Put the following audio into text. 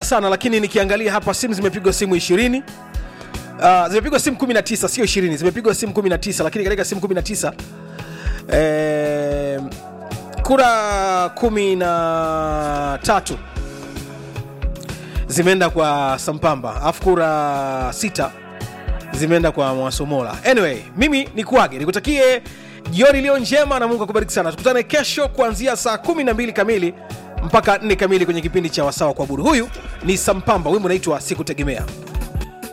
sana lakini nikiangalia hapa simu zimepigwa simu 20 uh, zimepigwa simu 19 sio 20 zimepigwa simu 19 lakini katika simu 19 eh, kura kumi na tatu zimeenda kwa sampamba alafu kura sita zimeenda kwa mwasomola anyway mimi ni kuage nikutakie jioni iliyo njema na mungu akubariki sana tukutane kesho kuanzia saa 12 kamili mpaka 4 kamili kwenye kipindi cha wasawa kwa buru huyu ni sampamba wimbo unaitwa sikutegemea